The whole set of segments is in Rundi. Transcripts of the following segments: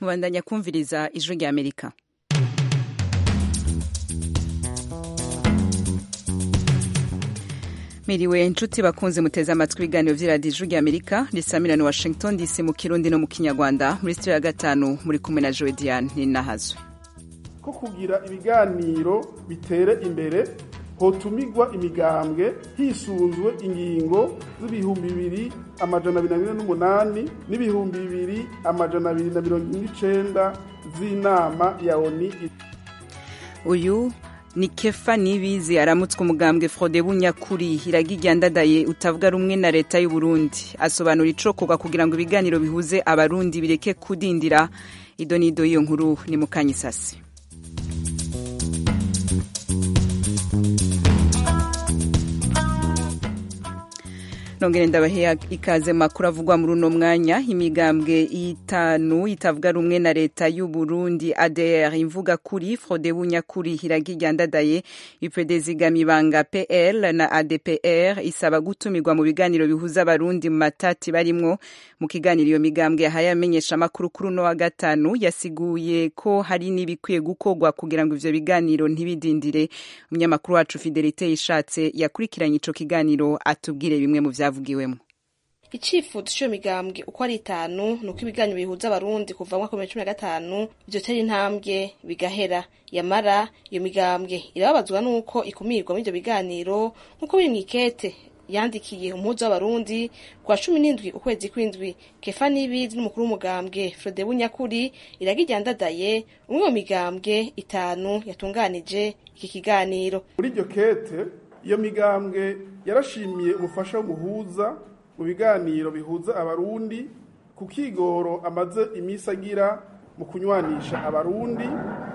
mubandanya kumviriza ijwi rya amerika miriwe inshuti bakunze muteze amatwi ibiganiro vy'iradiyo ijwi rya amerika risamirana washington dc mu kirundi no mu kinyarwanda muri sitiyo ya gatanu muri kumwe na jowe diane ninahazwe ko kugira ibiganiro bitere imbere hotumigwa imigambwe hisunzwe ingingo z'ibihumbi bibiri amajana abiri na mirongo n'umunani n'ibihumbi bibiri amajana abiri na mirongo ine n'icenda z'inama ya oni uyu ni kefa nibizi aramutswe umugambwe frode bunyakuri iragiryandadaye utavuga rumwe na leta y'u Burundi asobanura icokorwa kugira ngo ibiganiro bihuze abarundi bireke kudindira ido n'ido y'iyo nkuru ni mukanyisasi nongere ndabahe ikaze makuru avugwa muri uno mwanya imigambwe itanu itavuga rumwe na leta y'u Burundi ADR imvuga kuri Frode Bunyakuri iragiryandadaye UPD zigamibanga PL na ADPR isaba gutumirwa mu biganiro bihuza abarundi mu matati barimwo mu kiganiro iyo migambwe yahaye amenyesha makuru kuri uno wa gatanu yasiguye ko hari n'ibikwiye gukorwa kugira ngo ivyo biganiro ntibidindire umunyamakuru wacu Fidelite yishatse yakurikiranye ico kiganiro atubwire bimwe mu vya vyavugiwemo icifuzo c'iyo migambwe uko ari itanu nuko ibiganiro bihuza abarundi kuva mu mwaka wa cumi na gatanu vyotera intambwe bigahera yamara iyo migambwe irababazwa n'uko ikumirwa muri ivyo biganiro nk'uko biri mw'ikete yandikiye umuhuza w'abarundi kwa cumi n'indwi ukwezi kw'indwi kefa nibizi n'umukuru w'umugambwe frode bunyakuri iragiryandadaye umwe mu migambwe itanu yatunganije iki kiganiro muri iryo kete iyo migambwe yarashimiye umufasha w'umuhuza mu biganiro bihuza abarundi ku kigoro amaze iminsi agira mu kunywanisha abarundi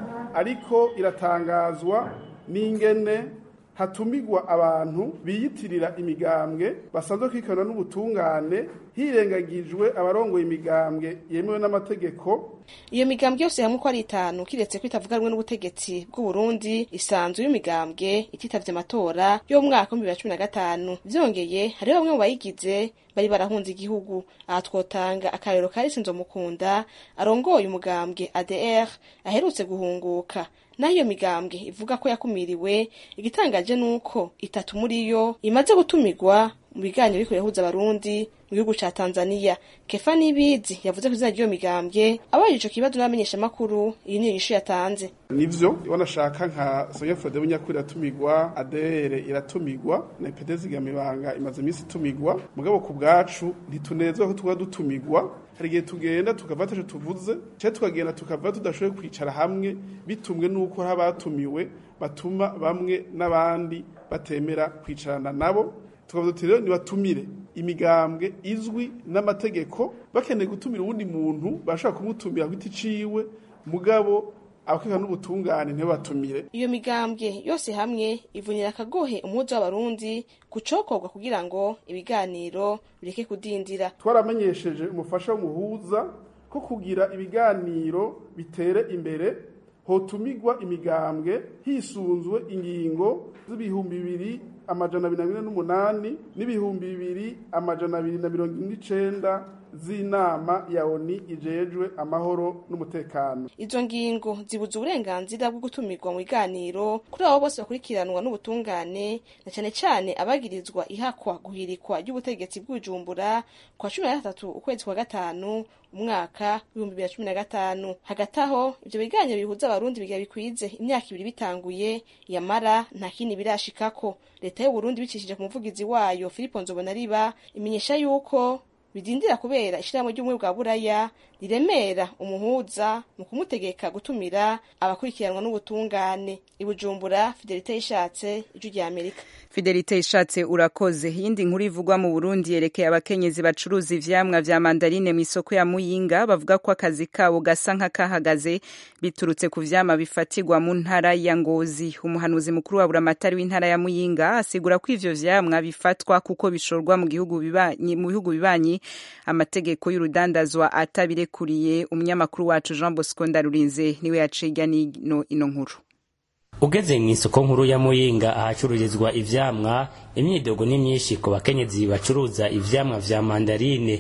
ariko iratangazwa n'ingene hatumigwa abantu biyitirira imigambwe basanzwe kwikana n'ubutungane hirengagijwe abarongoye imigambwe yemewe n'amategeko iyo migambwe yose hamwe uko ari itanu kiretse ko itavuga rumwe n'ubutegetsi bw'uburundi isanzwe y'imigambwe ititavye amatora yo mu mwaka w'ibihumbi bibiri na cumi na gatanu vyongeye hariho bamwe mu bayigize bari barahunze igihugu aha twotanga akarero ka risinzo mukunda arongoye umugambwe adr aherutse guhunguka naho iyo migambwe ivuga ko yakumiriwe igitangaje nuko itatu muri yo imaze gutumirwa mu biganiro biriko birahuza abarundi mu gihugu ca Tanzania Kefa Nibizi yavuze ko izina ry'iyo migambwe abajije ico kibazo n'abamenyesha makuru iyi niyo nyishu yatanze nivyo wanashaka nka Soya Frode Bunyakuri iratumigwa ADR iratumigwa na EPD zigamibanga imaze iminsi itumigwa mugabo ku bwacu ntitunezwa ko tuba dutumigwa hari igihe tugenda tukava taco tuvuze cye tukagenda tukava tudashoboye kwicara hamwe bitumwe n'uko hari abatumiwe batuma bamwe n'abandi batemera kwicarana nabo tukavuga tuti rero nibatumire imigambwe izwi n'amategeko bakeneye gutumira uwundi muntu bashobora kumutumira ku giti ciwe mugabo abakeka n'ubutungane ntibatumire iyo migambwe yose hamwe ivunira akagohe umuhuza w'abarundi kucokorwa kugira ngo ibiganiro bireke kudindira twaramenyesheje umufasha w'umuhuza ko kugira ibiganiro bitere imbere hotumigwa imigambwe hisunzwe ingingo z'ibihumbi bibiri amajana abiri na mirongo n'umunani n'ibihumbi bibiri amajana abiri na mirongo ine n'icenda z'inama ya oni ijejwe amahoro n'umutekano izo ngingo zibuza uburenganzira bwo gutumirwa mu biganiro kuri abo bose bakurikiranwa n'ubutungane na cyane cyane abagirizwa ihakwa guhirikwa ry'ubutegetsi bw'ubujumbura kwa cumi na gatatu ukwezi kwa gatanu umwaka w'ibihumbi bibiri na cumi na gatanu hagati aho ivyo biganiro bihuza abarundi biga bikwize imyaka ibiri bitanguye yamara nta kindi birashikako leta y'uburundi bicishije ku muvugizi wayo filipo nzobonariba imenyesha yuko bidindira kubera ishirahamwe ry'ubumwe bwa buraya riremera umuhuza mu kumutegeka gutumira abakurikiranwa n'ubutungane ibujumbura fidelite yishatse ijwi rya amerika fidelite ishatse urakoze iyindi nkuru ivugwa mu burundi yerekeye abakenyezi bacuruza ivyamwa vya mandarine mu isoko ya muyinga bavuga ko akazi kabo gasa nk'akahagaze biturutse ku vyama bifatirwa mu ntara ya ngozi umuhanuzi mukuru wa buramatari w'intara ya muyinga asigura ko ivyo vyamwa bifatwa kuko bishorwa mu gihugu bibanyi mu bihugu bibanyi amategeko y'urudandazwa atabirekuriye umunyamakuru wacu Jean Bosco Ndarurinze niwe yaciga nino ino nkuru ugeze mu isoko nkuru ya muyinga ahacururizwa ivyamwa imyidogo ni myinshi ku bakenyezi bacuruza ivyamwa vya mandarine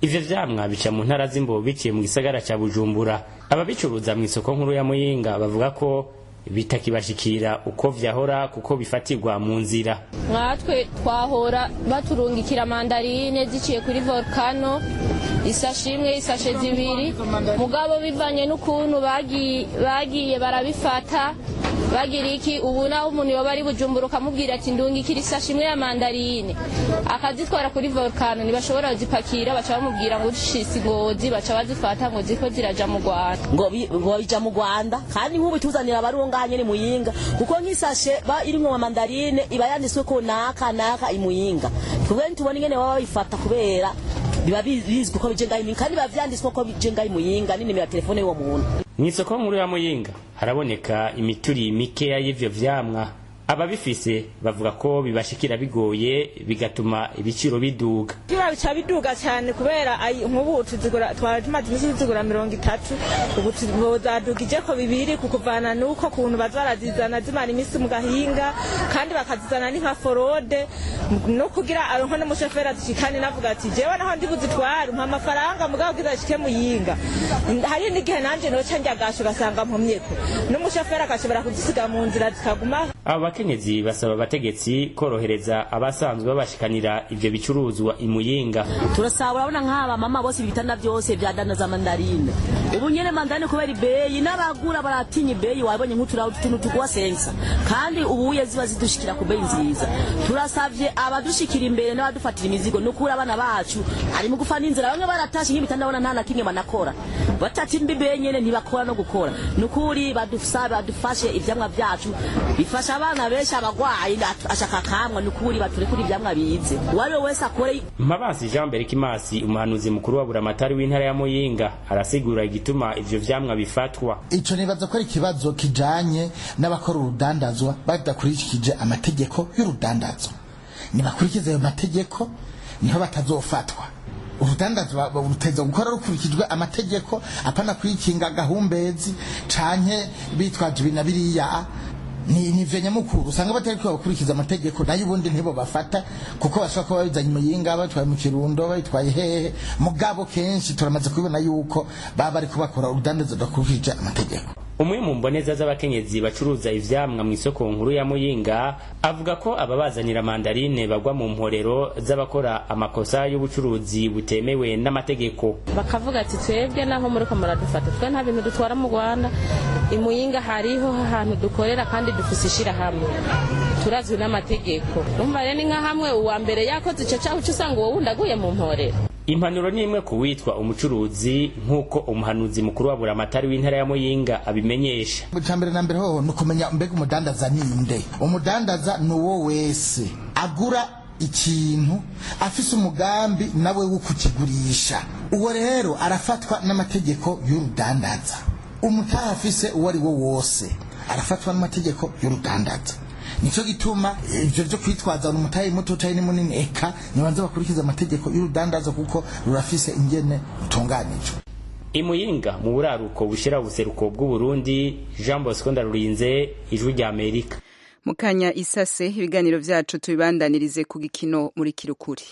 ivyo vyamwa bica mu ntara z'imbo biciye mu gisagara ca bujumbura ababicuruza mu isoko nkuru ya muyinga bavuga ko bitakibashikira uko vyahora kuko bifatirwa mu nzira nkatwe twahora baturungikira mandarine ziciye kuri volcano isashi imwe isashe zibiri mugabo bivanye n'ukuntu bagiye bagiye barabifata bagira iki ubu naho umuntu yoba ari bujumbura ukamubwira ati ndungikira isashi imwe ya mandarine akazitwara kuri volcano ntibashobora kuzipakira baca bamubwira ngo ushise ingozi baca bazifata ngo ziko ziraja mu rwanda ngo bi- ngo bija mu rwanda kandi nk'ubu tuzanira abarunganye ni muyinga kuko nk'isashe ba irimwo mandarine iba yanditswe ko naka naka imuyinga twebwe ntitubona ingene baba babifata kubera biba bi- bizwi ko bije ngaho imuyinga kandi biba vyanditswe ko bije ngaho imuyinga n'inimero ya telefone y'uwo muntu mu isoko nkuru ya muyinga haraboneka imituri mikeya y'ivyo vyamwa ababifise bavuga ko bibashikira bigoye bigatuma ibiciro biduga biba bica biduga cyane kubera ayi- nk'ubu tuzigura twari tumaze iminsi tuzigura mirongo itatu ubu tuzadugije ko bibiri kukuvana n'uko kuntu baza barazizana zimara iminsi mu gahinga kandi bakazizana ni nka forode no kugira aronko n'umushoferi azishikane navuga ati jewe naho ndi buzitware umpa amafaranga mugabo bwiza zishike muyinga hari n'igihe nanje noca njya gasho ugasanga mpumyeko n'umushoferi agashobora kuzisiga mu nzira zikaguma abo bakenyezi basaba abategetsi korohereza abasanzwe babashikanira ivyo bicuruzwa imuyinga turasaba urabona nk'aba mama bose ibitanda byose byadandaza mandarine ubu nyene mandarine kubera ibeyi n'abagura baratinya ibeyi wabonye nk'uturaho utuntu tuguha sensa kandi ubuye ziba zidushikira ku beyi nziza turasavye abadushikira imbere n'abadufatira imizigo nukuri abana bacu ari mu gufa n'inzira bamwe baratashe nk'ibitanda bona nta na kimwe banakora batatimba ibeyi nyene ntibakora no gukora nukuri badusabe badufashe ivyamwa vyacu bifasha abana benshi abagwayi ashaka kamwa nukuri baturekure ivyamwa bize uwari we wese akore mpabansi jean berikimasi umuhanuzi mukuru wa buramatari w'intara ya muyinga arasigura igituma ivyo vyamwa bifatwa ico nibaza ko ari ikibazo kijanye n'abakora urudandazwa badakurikije amategeko y'urudandazwa nibakurikiza ayo mategeko niho batazofatwa urudandazwa ruteza gukora rukurikijwe amategeko apana kwikinga gahumbezi canke bitwaje ibi na biriya ni ni vya nyamukuru usanga batari ko bakurikiza amategeko nayo ubundi ntibo bafata kuko bashobora kuba babizanye muyinga batwaye mu kirundo babitwaye hehe mugabo kenshi turamaze kubibona yuko baba bariko bakora urudandazo rudakurikije amategeko umwe mu mboneza z'abakenyezi bacuruza ivyamwa mu isoko nkuru ya muyinga avuga ko ababazanira mandarine bagwa mu mporero z'abakora amakosa y'ubucuruzi butemewe n'amategeko bakavuga ati twebwe naho muriko muradufata twe nta bintu dutwara mu rwanda imuyinga hariho ahantu dukorera kandi dufise ishirahamwe turazwi n'amategeko numva rero ni nka hamwe uwa mbere yakoze ico caho uca usanga uwo wundi aguye mu mporero impanuro ni imwe ku witwa umucuruzi nk'uko umuhanuzi mukuru wa buramatari w'intara ya muyinga abimenyesha icya mbere na mbere ho ni ukumenya mbega umudandaza ni nde umudandaza ni uwo wese agura ikintu afise umugambi nawe wo kukigurisha uwo rero arafatwa n'amategeko y'urudandaza umutaha afise uwo ari wo wose arafatwa n'amategeko y'urudandaza nicyo gituma ibyo byo kwitwaza umutayi muto cyane ni munini eka nibanze bakurikiza amategeko y'urudandaza kuko rurafise ingene rutunganijwe imuyinga mu buraruko bushira ubuseruko bw'uburundi jean bosco ndarurinze ijwi rya amerika mu kanya isase ibiganiro vyacu tubibandanirize ku gikino muri kirukuri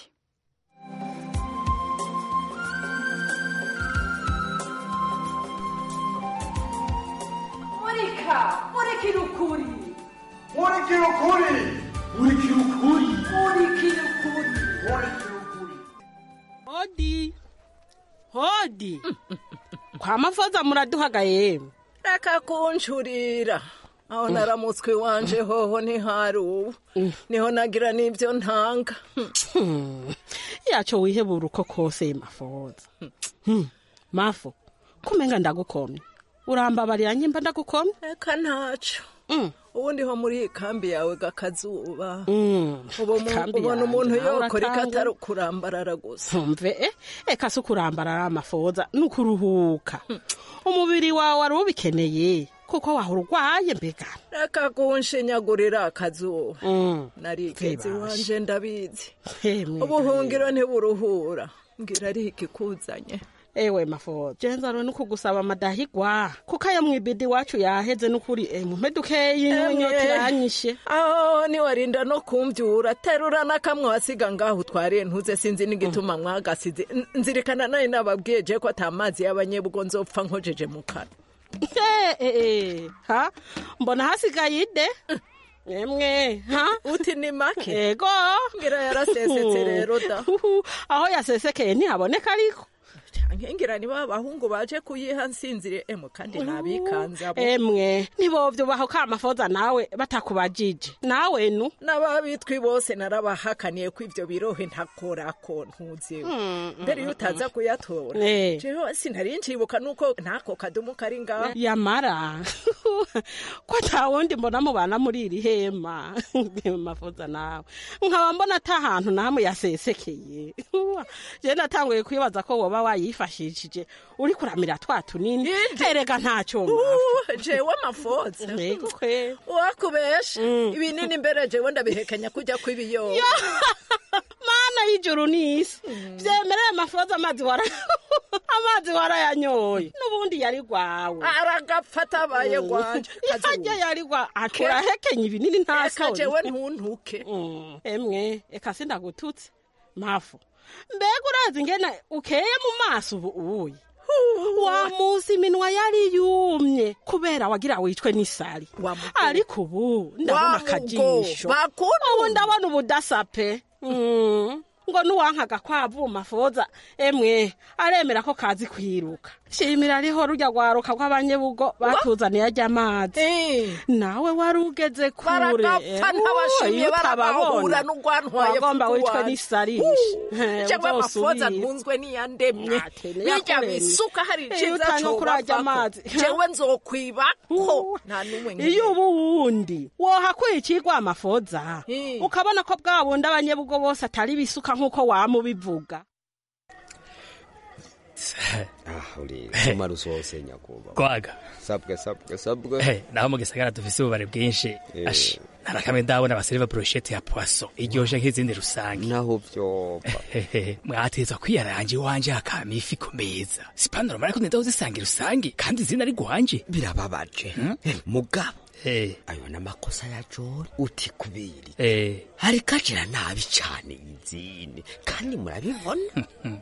murika murikira ukuri murikira ukuri murikira ukuri murikira ukuri murikira ukuri hodi hodi kwa mafoza muraduhaga yemwe reka kunshurira aho naramutswe wanje hoho ntihari ubu niho nagira n'ibyo ntanga yaco wihebura uko kose mafoza mafo kumenga ndagukomye urambabarira nyimba ndagukomye reka ntaco ubundi ho muri iyi kambi yawe gakazuba Kambi ubona yanjye, umuntu nawe yokora uratanga. ikatari kurambarara gusa ntumve eh, eka si ukurambarara amafoza ni ukuruhuka umubiri wawe wari ubikeneye kuko wahora urwaye mbega reka kunshinyagurira akazuba Mm. narigeze Vibashe. iwanje ndabizi Hemwe ubuhungiro ntiburuhura mbwira ari ikikuzanye ewe mafoza jenzaro nuko gusaba amadahigwa kuko aya mwibidi wacu yaheze nukuri e mumpe dukeyi inyota iranyishe aho niwarinda no kumvyura terura n'akamwe wasiga ngaho utwariye ntuze sinzi n'igituma mwagasize N- nzirikana nayo nababwiye je ko ata mazi y'abanyebugo nzopfa nkojeje mu kanwa Eh, eh, eh, ha mbona hasigaye ide emwe ha uti ni make ego ngira yarasesetse rero da aho yasesekeye ntihaboneka ariko nkingira niba abahungu baje kuyiha nsinzire emwe kandi nabikanze abo emwe ntibovyubaho ka mafoza nawe batakubajije nawe nu n'ababitwi bose narabahakaniye ko ivyo birohe ntakorako ntuzi mbere iyo utaza kuyatora Eh. jewe sinari ncibuka nuko ntako kadumu kari ngaho yamara ko ata wundi mbona mubana muri iri hema mafoza nawe nkaba mbona ata hantu namwe yasesekeye je natanguye kwibaza ko woba wayifashishije uri kuramira twa tunini erega ntacyo Uh, jewe amafoza wakubesha ibinini mbere jewe ndabihekenya kujya kw'ibiyoba mana y'ijuru n'isi vyemereye mafoza amazi wara amazi warayanyoye n'ubundi yari gwawe aragapfa atabaye gwanje ihajya yari gwa aturahekenya ibinini nta Eka soni jewe ntuntuke emwe eka sindagututse mafu mbega urazi ngena ukeye mu maso ubu ubuye wa munsi iminwa yari yumye kubera wagira wicwe n'isari ariko ubu ndabona Wa akajisho mugo, bakunu. ubu ndabona ubudasa pe Mm. ngo nuwankaga kwavuma foza emwe aremera ko kazi kwiruka shimira ariho rujya rwaruka rw'abanyebugo batuzaniye ajya amazi nawe wari ugeze kure baragapfa ntabashimye iyo barabahura utababona n'ugwantwaye wagomba fuku wicwe wanje. n'isarishe jewe amafoza ntunzwe n'iyandemye bijya yakuremye. bisuka hari Iyo iciza utanga kurajya amazi. jewe nzokwibako nta n'umwe iyo ubu wundi wohakuye ikigwa amafoza ukabona ko bwa bundi abanyebugo bose atari bisuka nk'uko wamubivuga ah uri umara usose nyakuba kwaga sabwe sabwe sabwe Eh, naho mu gisagara dufise ububare bwinshi ashi narakamwe ndabona baseriva broshete ya poisson iryoshe nk'izindi rusange naho vyopfa mwateza kwiyaranje iwanje hakama ifi ku meza sipanuro mara ko nenda uzisanga rusange kandi izina ari gwanje birababaje mugabo ayo n'amakosa ya jori uti kubiri eh ariko agira nabi cane izindi kandi murabibona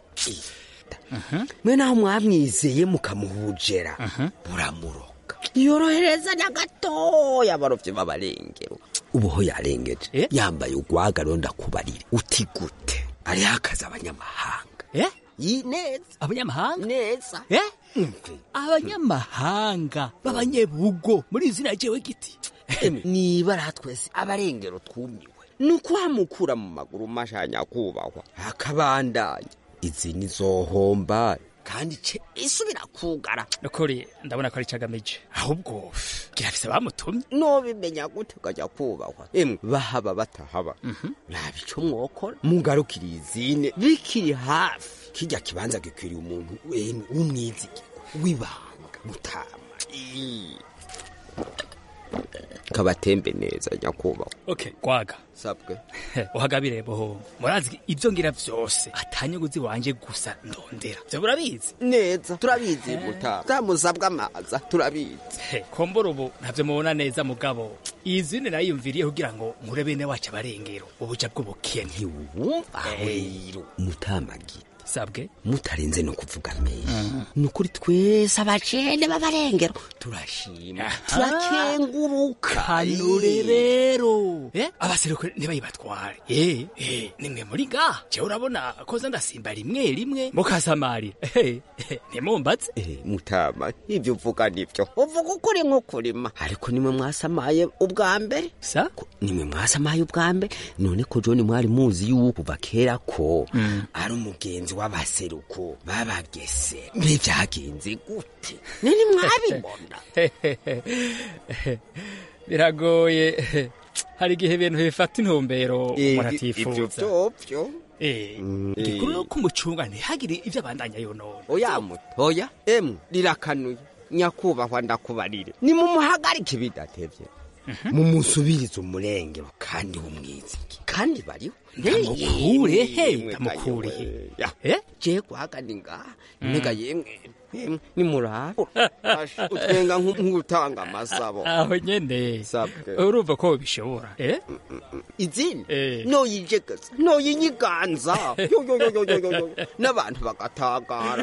mwe naho mwamwizeye mukamuhujera muramuroga yoroherezanya gatoya abarovyi b'abarengero ubuho yarengeje yambaye ugwaga ronda kubarira uti gute ariho akazi abanyamahanga Yi- neza abanyamahanga neza abanyamahanga b'abanyebugo muri izina jewe giti nibara twese abarengero twumiwe ni ukuhamukura mu maguru mashanya kubahwa akabandanya izi nizohomba kandi ce isubira kugara nukuri ndabona ko ari cagamije ahubwo girafise bamutumye nobimenya gute ukajya kubahwa emwe bahaba batahaba naba ico mwokora mugarukiriye izine bikiri hafi kirya kibanza gikwiriye umuntu emwe w'umwizigirwa w'ibanga mutama Ii. kabatembe neza nyakubahwa okay kwaga sabwe uhagabire boho murazi ibyo ngira vyose atanyuguzi wanje gusa ndondera vyo murabizi neza turabizi mutama zamusabwa amaza turabizi He, kombora ubu ntavyo mubona neza mugabo izindi nayiyumviriye kugira ngo nkure bene wacu abarengero ubuja bw'ubukene ntiwumva rero mutamagi sabwe mutarenze no kuvuga menshi ni ukuri twese abajene b'abarengero turashima turakenguruka kanure rero eh abaseruko ntibayibatware eh eh nimwe muri ga je urabona koza ndasimba rimwe rimwe mukasamarira eh eh, ntimumbatse Eh, mutama ivyo uvuga nivyo uvuga ukuri nk'ukurima ariko nimwe mwasamaye ubwa mbere sa nimwe mwasamaye ubwa mbere none ko joni mwari muzi yuko kuva kera ko ari umugenzi w'abaseruko babagese mbe vyagenze gute nini mwabibona biragoye hari igihe ibintu bifata intumbero Eh, umuntu ivyo atifuza vyovyo eh igikuru no kumucunga ntihagire ivyo abandanya yonona oya muto oya emwe rirakanuye nyakubahwa ndakubarire nimumuhagarike bidatevye mumusubirize umurengero kandi wumwiziki kandi bariho Ndamukure he, ndamukure he je guhagana ngaha nega yemwe yemwe nimuraba utwenga nk'u- nk'utanga amasabo aho nyene urumva ko bishobora eh izindi noyijegeza noyinyiganza Yo, yo, yo, yo, yo, yo, yo. n'abantu bagatagara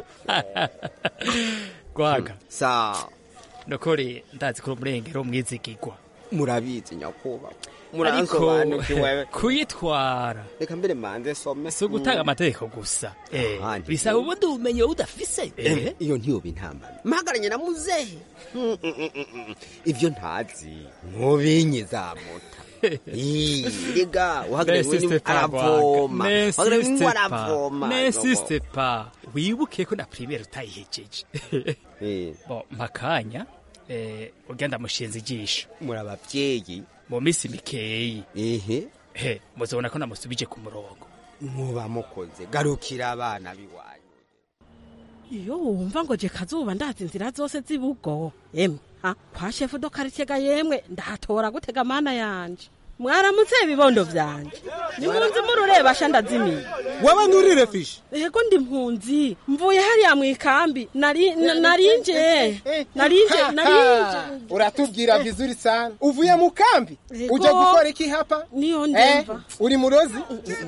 gwaga sa nokore ndazi ko umurengero mwizigirwa murabizi nyakubahwa ariko muransobanukiwe kuyitwara reka mbere manze some si ugutanga amategeko gusa eh Ahandi. bisaba ubundi ubumenyi wowe udafise Eh, eh iyo ntiyoba intambara mpagaranye na muzehe Mm, mm, mm, mm, mm. ivyo ntazi nkubinyi za muta Ii, rega uhagarariwe ni aravoma uhagarariwe ni aravoma nensiste pa wibuke ko na primaire utayihejeje bo mpakanya eh ugenda mushinze ijisho muri abavyeyi mu minsi mikeyi ehe he muzobona ko namusubije ku murongo muba mukoze garukira abana biwanyu iyo wumva ngo je kazuba ndazi inzira zose zibugo emwe ha kwa shefu do quartier ga yemwe ndahatora gutega mana yanje mwaramutse ibibondo vyanje nimunzi murureba sha ndazimiye waba nturire fishi yego ndi mpunzi mvuye hariya mwikambi nari na- narinje narinje narinje uratubwira vizuri sana uvuye mu kambi Yego. uje gukora iki hapa niyo Eh, ndemva uri murozi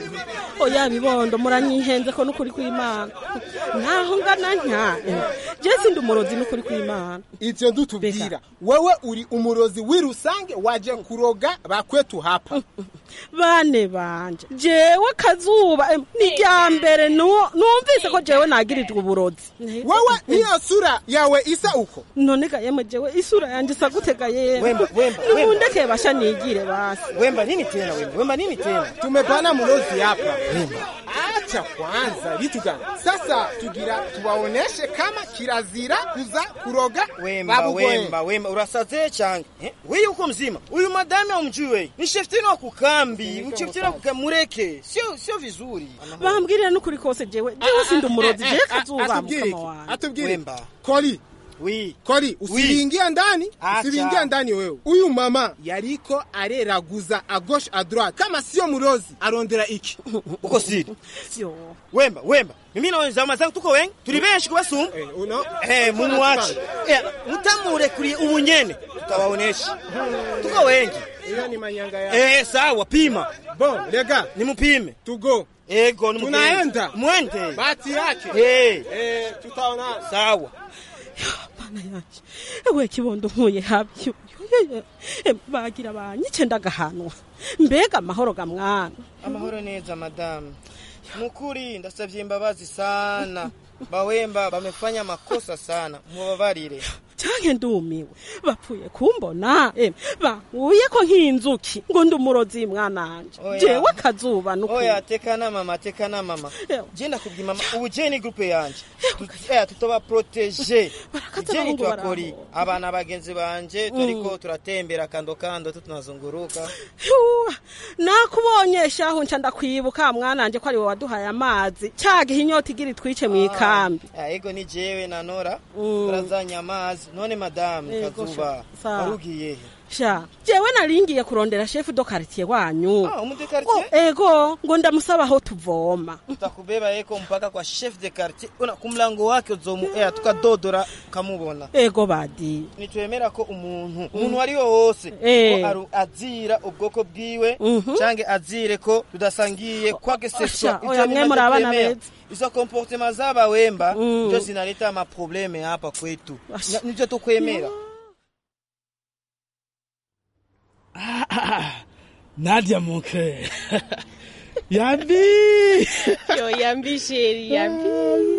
oya bibondo muranyihenze ko nukuri kw'imana naho ngana ntya je sindi umurozi nukuri kw'imana ivyo ndutubwira wewe uri umurozi w'irusange waje kuroga bakwetu hapa bane banje jewe kazuba em, ni rya mbere nu- numvise ko jewe nagirijwe uburozi wewe niyo sura yawe isa uko none ga yemwe jewe isura yanje isa gutega yemwe Wemba, wemba, wemba. nimundeke basha nigire basi wemba nini tena wemba wemba nini tena tumepana murozi hapa wemba acha kwanza vitu gani sasa tugira tuwaoneshe kama kirazira kuza kuroga wemba babugoye. wemba wemba urasaze cyane Eh, wewe uko mzima huyu madame umjui wewe ni sheftini wa kukambi mcheftini wa kukambi mureke sio sio vizuri bambwirira n'ukuri kose jewe jewe sindi umurozi jewe kazuba atubwire mukama iki? wanje atubwire iki? Wemba. koli Oui. koli usiingia ndani Acha. usiingia ndani wewe huyu mama yariko areraguza a gauche a droite kama sio murozi arondera iki uko siri sio wemba wemba mimi na wenzangu mazangu tuko wengi turi benshi kubasumba uno eh mumuache eh mutamurekuriye ubunyene tutabaonesha tuko wengi hiyo ni manyanga yao eh sawa pima bon lega nimupime tugo ego nimupime tunaenda mwende bahati yake eh eh tutaona sawa mana yanje ewe kibondo nkuye habyo bagira banyice ndagahanwa mbega amahoro ga mwana amahoro neza madamu mukuri ndasabye imbabazi sana bawemba bamefanya makosa sana mubabarire canke ndumiwe bapfuye kumbona em bankuye ko nk'inzuki ngo ndi umurozi mwananje Oya. jewe kazuba nukuri oya tekana mama tekana mama je ndakubwiye mama ubu je ni groupe yanje Tu- eh, tutoba protege je abahungu nitwakori abana bagenzi banje turiko turatembera kando kando tu tunazunguruka Yuwa, nakubonye shahu nca ndakwibuka mwananje ko ari wowe waduhaye amazi cagihe inyota igira itwice mw'ikambi Ah, ego ni jewe na Nora turazanye amazi none madamu Ego, kazuba sawa. warugiye he sha jewe naringiye kurondera shefu do quartier wanyu Ah, umude quartier? Oh, ego ngo ndamusaba aho tuvoma tutakubeba yeko mpaka kwa chef de quartier una kumlango wake uzomu eh tukadodora kamubona ego badi nitwemera ko umuntu umuntu wari wose Eh. ko aru- azira ubwoko bwiwe canke azire ko tudasangiye kwage seswa Asha, oya, mwe muri abana beza. izo comportement zaba wemba ndio zinaleta maprobleme hapa kwetu Na- nivyo tukwemera Nadia mon cœur. Yambi. Yo, Yambi chérie, Yambi.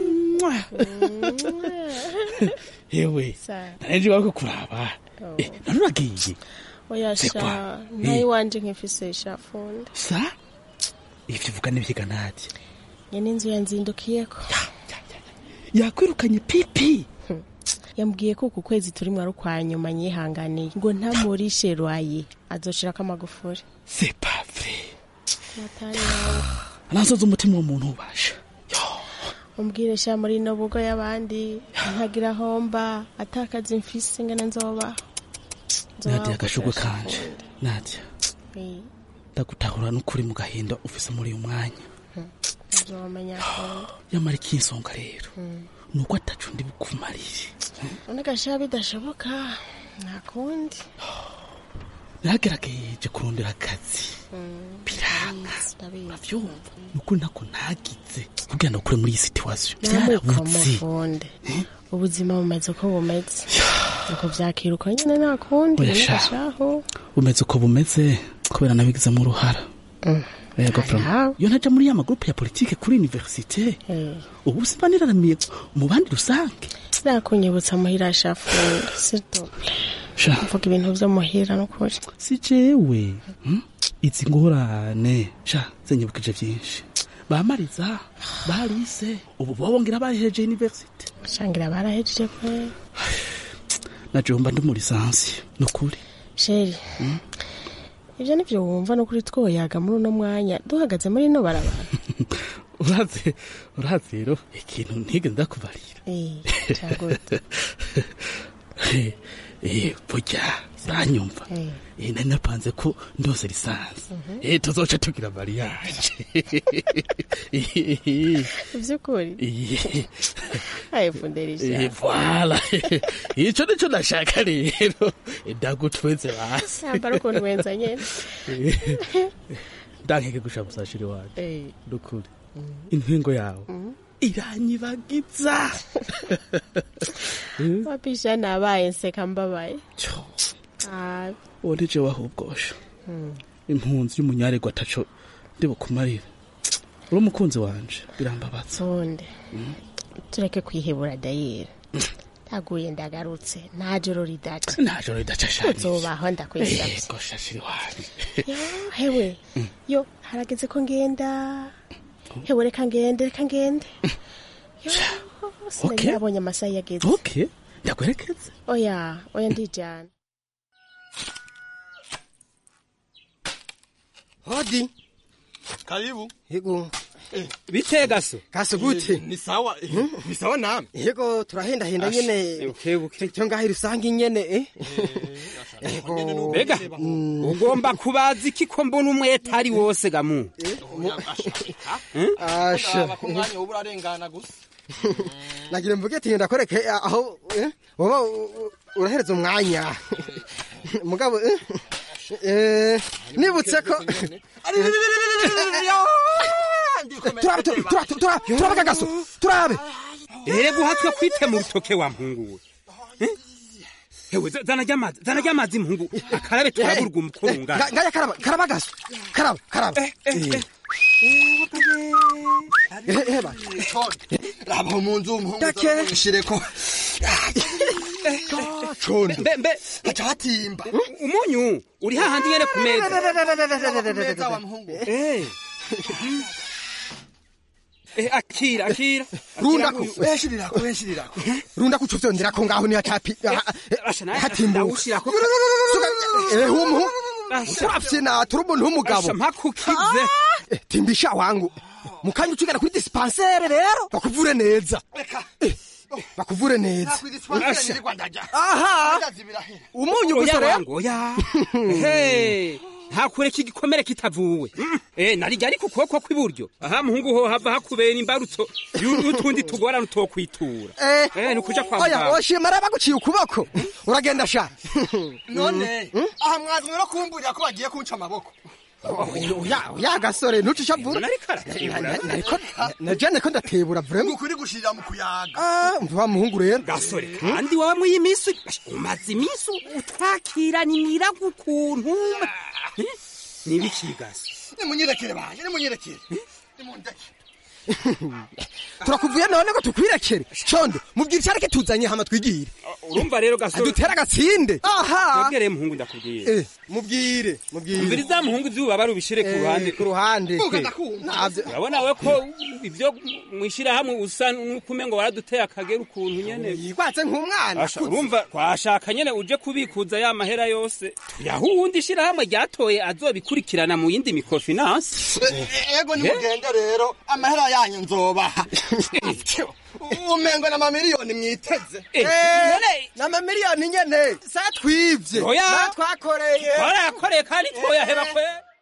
Yewe. Sawa. Narenje wako kuraba. Oh. Eh, none uragiye. Oya C'est sha, quoi? nayi Eh. wanje nkifise ishafunda. Sa? Ivyo uvuga n'ivyiga Nadia. Nyene inzu yanzindukiyeko. Yakwirukanye pipi. Yambwiye ko uku kwezi turi mwari kwa nyuma nyihanganiye ngo ntamurishe rwaye azoshirako amagufuri. C'est pas vrai. Matari yawe. Nasoza umutima w'umuntu ubasha. Umbwire sha muri no bugo y'abandi ntagira homba atakaza imfisi ngana nzoba. nadia agashugwe kanje nadia ndagutahura n'ukuri mu gahinda ufise muri uyu mwanya uzomenya akunda yamara ikinsonga rero nuko atacu ndi bukumarire none gashira bidashoboka nta kundi naragerageje kurondera akazi biranga uravyumva nukuri ntako ntagize kugira ngo ukure muri iyi situwasiyo byarabuze mufunde ubuzima bumeze uko bumeze uko vyakira uko nyene nta kundi Oya none sha. gashaho bumeze uko bumeze kubera nabigizemo uruhara yego prama iyo ntaja muri ya magurupe ya politike kuri universite ubu simba niraramiye mu bandi rusange nakunyibutsa muhira shafunde sitople sha mvuga ibintu vyo muhira n'ukuri si jewe hmm? izi ngorane sha zenyibukije vyinshi bamariza barise ubu bobongera bahejeje universite shangira barahejeje kwe naje mba ndi muri lisansi nukuri sheri ivyo nivyo wumva n'ukuri twoyaga muri uno mwanya duhagaze muri ino barabara uraze uraze rero ikintu ntige ndakubarira Eh, cagute Eh, eh, burya uranyumva Eh, nari napanze ko ndose lisansi Eh, tuzoca tugira mariage ivy'ukuri Eh, aye funderisha eh, voilà ico nico nashaka rero ndagutweze basi yambara ukuntu wenza nyene ndankeke gusha musashiri wanje Eh. nukuri intwingo yawe iranyibagiza wapisha nabaye nseka mbabaye Ah, uwo nije wahubwosha mm. impunzi y'umunyaregwa ataco ndibukumarira uri umukunzi wanje birambabaza sonde tureke kwihebura dayera ndaguye ndagarutse nta joro ridaca nta joro ridaca shani uzobaho ndakwisavye yego shashiri wanje Yo, hewe yo harageze ko ngenda hewe reka ngende reka ngende yo sinari Okay. nabonye amasaha yageze okay ndakwerekeze oya oya ndijana hodi karibu yego bite gaso gaso gute ni sawa ni sawa namwe yego turahendahenda nyene cyo ngaho rusange nyene eh yego mbega ugomba kubaza iki ko mbona umwete ari wose gamu asha umwanya uba urarengana gusa nagira mvuge ati ndakwereke aho eh, woba u- u- urahereza umwanya mugabo eh, eh, nibutse ko turabe turabe turabe turabe turabe kagaso turabe rero guhatwe kwitema urutoke wa mpungu we hewe za- zana ry'amazi zana ry'amazi mpungu akarabe turaburwa umukurungana Nga- ngaya karaba karaba gaso karaba karaba heba raba mu nzu mpungu Dake. shireko condo mbe mbe haca hatimba umunyu uri hahandi nyene ku meza Eh. Eh, akira akira runda ku Akira uyu. weshirirako weshirirako runda kuco vyonderako ngaho ni hacapi hatimbuka eh humu turafye na turi umuntu w'umugabo Asha, mpakukize Eh, timbisha wangu mukanya ucigana kuri dispensaire rero bakuvure neza Eh, bakuvure neza Asha. aha umunyu gusa Oya rero wangu, oya Ehe, ntakureka igikomere kitavuwe Mm, eh narijya ariko ukuboko kw'iburyo aha muhungu ho hava hakubera imbarutso yu- y'utundi tugorana utokwitura eh ni ukuja kwa oya muganga oshima rero baguciye ukuboko uragenda sha none aha mwazwe no kumburira ko bagiye kunca amaboko oya oya gasore ntucisha vuba najane ko ndatebura vrema ukuri gushirira mu kuyaga ah mva muhungu rero gasore kandi wawe mu y'iminsi umaze iminsi utwakirana imirago ukuntu Eh, nibiki gasi nimunyirekere baje nimunyirekere turakuvuye none ngo tukwirekere condo mubwira icyareke tuzanye hama twigire urumva rero gasore dutera agatsinde aha Twebwe muhungu ndakubwira Eh, mubwire mubwire umviriza muhungu izuba barubishire ku Eh, ruhande ku ruhande Eh, Navyo- urabona we ko ibyo mwishirahamwe usa n'ukume ngo waraduteye akagera ukuntu nyene yigwatse nk'umwana Asha, urumva twashaka nyene uje kubikuza ya mahera yose tuyaha uwundi shirahamwe ryatoye azobikurikirana mu yindi microfinance ego nimugende rero amahera yanyu nzobaha umengo na mamiliyoni mwiteze Eh, Eh, none- na mamiliyoni nyene sa twivye Oya. natwakoreye twarayakoreye kandi twoyaheba kwe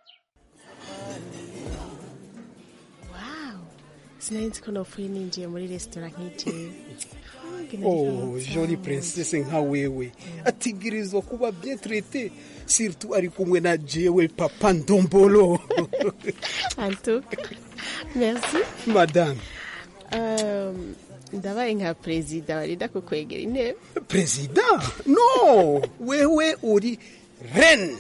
sinari nzi ko nopfuye ninjiye muri resitora nk'ijewe Oh, joli princesse nka wewe ategerezwa kuba bien traité surtout ari kumwe na jewe papa ndombolo antuka merci madame Um, ndabaye nka perezida warinda kukwegera intebe president no wewe uri reine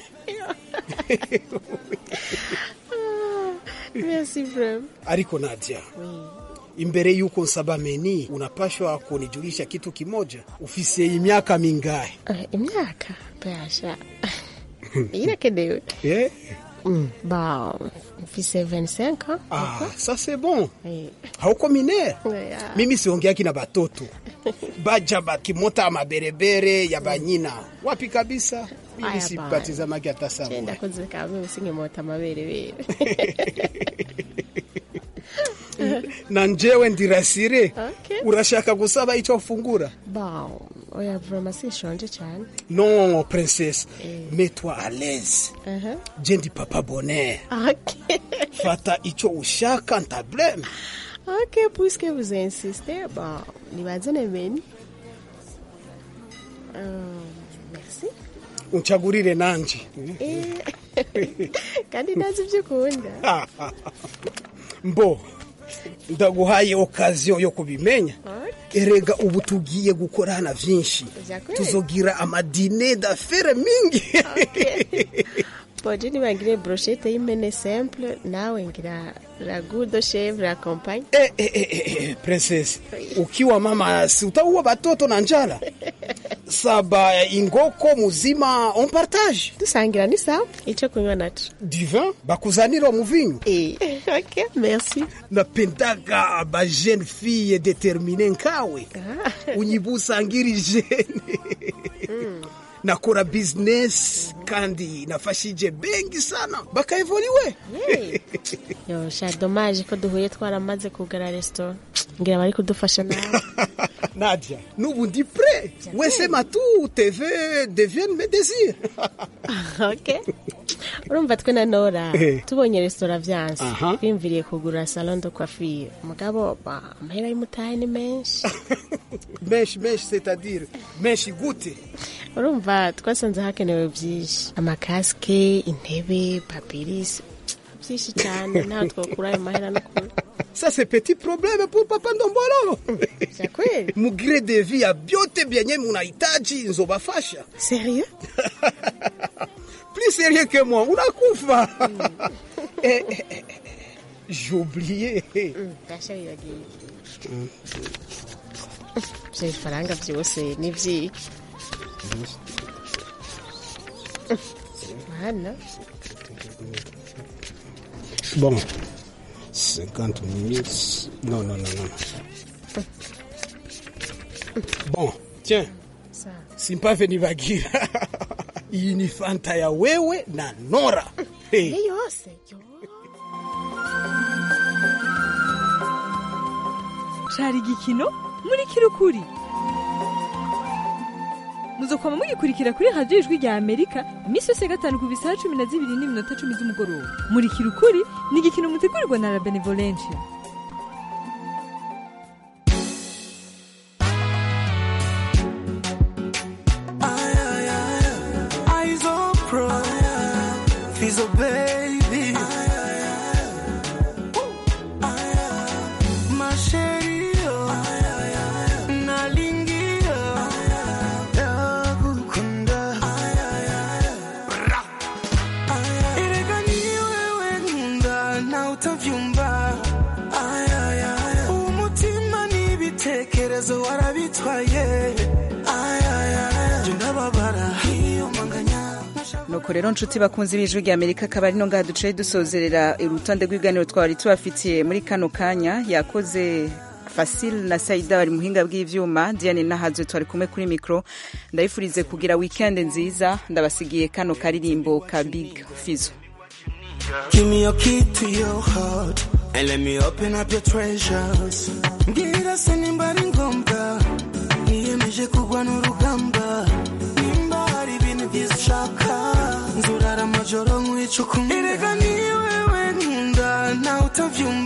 merci vraiment ariko nadia imbere yuko nsaba meni unapashwa kunijulisha kitu kimoja ufise imyaka mingahe Eh, imyaka basha irakenewe eh? Mm, ba mfise 25 ans ah, ça c'est bon Eh. hauko minere Yeah. mimi siongeaki na batoto baja bakimota maberebere ya banyina wapi kabisa mimi Aya, sipatizamaki hata Je sawa ndakoze kamwe usinkemota amaberebere na njewe ndirasire Okay. urashaka gusaba icyo fungura ba oya vraiment sinshonje cyane non princesse mets-toi à l'aise Aha. je ndi papa bonheur ok fata icyo ushaka ntableme ok puisque vous insistez ba nibazane meni Um, merci unchagurire nanje Eh, kandi ndazi ibyo ukunda mbo ndaguhaye okaziyo yo kubimenya erega ubu tugiye gukorana vyinshi Vyakweli? tuzogira amadine d'affaire mingi boje nibangire brochette y'impene simple nawe ngira ragout de chèvre accompagne eh, eh, eh, eh, princess ukiwa mama si utaua batoto na njala saba ingoko muzima on partage dusangira ni sawa ico kunywa naco du vin bakuzanira muvinyu eh, ok merci napendaga ba jeune fille determine nkawe unyibusangiri jene nakora business kandi nafashije bengi sana bakaevoliwe yo sha dommage ko duhuye twaramaze kugara restaurant ngira bari kudufasha nawe nadia nubu ndi pre wesema tu tv devienne mes désirs ok urumva twe na nora Eh. tubonye resitora vyanse Aha. twiyumviriye kugura salon de coiffure mugabo ba amahera y'umutahe ni menshi menshi menshi c'est-à-dire menshi gute urumva twasanze hakenewe byinshi amakasike intebe papirisi byinshi cyane ntaho twakura ayo mahera no kure ça c'est petit problème pour papa ndombolo kweli mugire de vie ya vyote vyenye munahitaji nzobafasha sérieux plus sérieux que moi unakufa eh, eh, eh, eh, j'ai oublié dasha biragiye ivyo bifaranga vyose ni vyiki mana bon 50 minutes non non non non bon tiens simpave nibagira iyi ni fanta ya wewe na nora hey. iyo yose yo cari igikino muri kirukuri muzokwama mugikurikira kuri radiyo ijwi rya amerika iminsi yose ya gatanu ku bisaha cumi na zibiri n'iminota cumi z'umugoroba muri kirukuri ni igikino mutegurirwa na la benevolencia Eyes on pro, Fizzle baby. Masherio, nalingia, yakukunda. Erega ni wewe nkunda, na utavyumva. Umutima n'ibitekerezo warabitwaye. Jye ndababara, iyo manganya nuko rero nshuti bakunze b'ijwi rya amerika akaba ari no ngaha duciye dusozerera urutonde rw'ibiganiro twari tubafitiye muri kano kanya yakoze fasile na saida bari muhinga bw'ivyuma diane nahazo twari kumwe kuri mikro ndabifurize kugira weekend nziza ndabasigiye kano karirimbo ka big fizo Give me your key to your heart And let me open up your treasures mbwira se nimba ari ngombwa niyemeje kugwa n'urugamba nimba hari ibintu byiza ushaka nzurara amajoro nkwica ukumva erega ni wewe nkunda nawe utabyumva